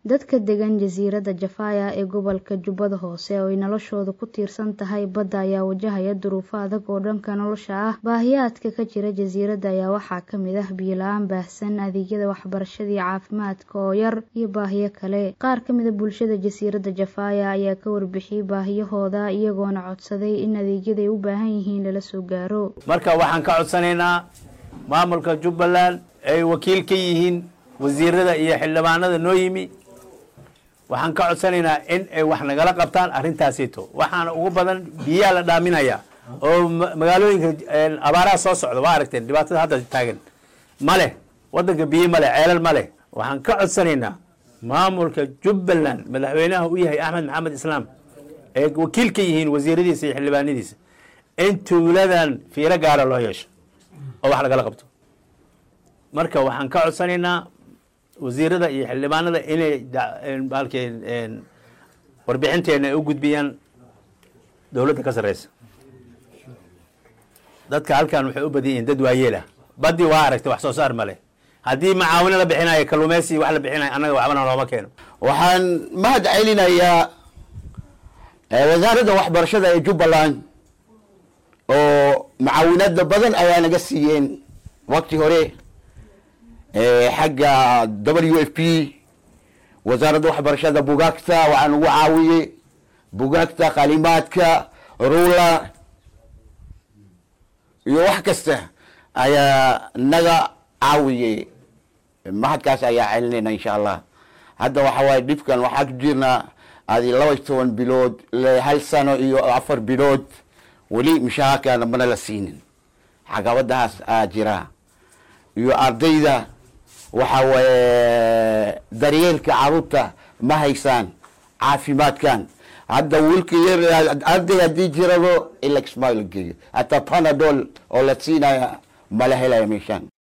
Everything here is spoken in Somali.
dadka degan jasiiradda jafaya ee gobolka jubbada hoose oo ay noloshooda ku tiirsan tahay badda ayaa wajahaya duruufo adag oo dhanka nolosha ah baahiyaadka ka jira jasiiradda ayaa waxaa kamid ah biyo-la-aan baahsan adeegyada waxbarashada iyo caafimaadka oo yar iyo baahiyo kale qaar kamida bulshada jasiiradda jafaya ayaa ka warbixiyey baahiyahooda iyagoona codsaday in adeegyada ay u baahan yihiin lala soo gaaro marka waxaan ka codsanaynaa maamulka jubbaland ay wakiil ka yihiin wasiirada iyo xildhibaanada noo yimi waxaan ka codsanaynaa in ay wax nagala qabtaan arrintaasito waxaana ugu badan biyaa la dhaaminaya oo magaalooyinka abaaraha soo socda waa aragteen dhibaatada hadda taagan ma leh wadanka biyo ma leh ceelal ma leh waxaan ka codsanaynaa maamulka jubbaland madaxweynaha u yahay axmed maxamed islaam ee wakiil ka yihiin wasiiradiisa iyo xildhibaanadiisa in tuuladan fiiro gaara loo yeesho oo wax lagala qabto marka waxaan ka codsanaynaa wasiirada iyo xildhibaanada inay baalkii warbixinteena ay u gudbiyaan dowladda ka sarreysa dadka halkan waxay u badan yihiin dad waayeelah badii waa aragtay wax soo saar male haddii macaawino la bixinayo kalluumeysi wax la bixinayo annaga waxbana looma keeno waxaan mahad celinayaa wasaaradda waxbarashada ee jubbaland oo macaawinada badan ayaa naga siiyeen wakti hore xagga w f p wasaaradda waxbarashada bugaagta waxaa nagu caawiyey bugaagta qalimaadka rula iyo wax kasta ayaa naga caawiyey mahadkaas ayaa celinayna insha allah hadda waxa waaye dhibkan waxaa ku jirnaa adi laba toban bilood hal sano iyo afar bilood weli mishahaarkaana mana la siinin caqabadahaas aa jira iyo ardayda waxa waaye daryeelka caruurta ma haysaan caafimaadkan hadda wiilka yar arday haddii jirado ilaxma la geeyo hataa panadol oo la siinaya mala helaya meeshaan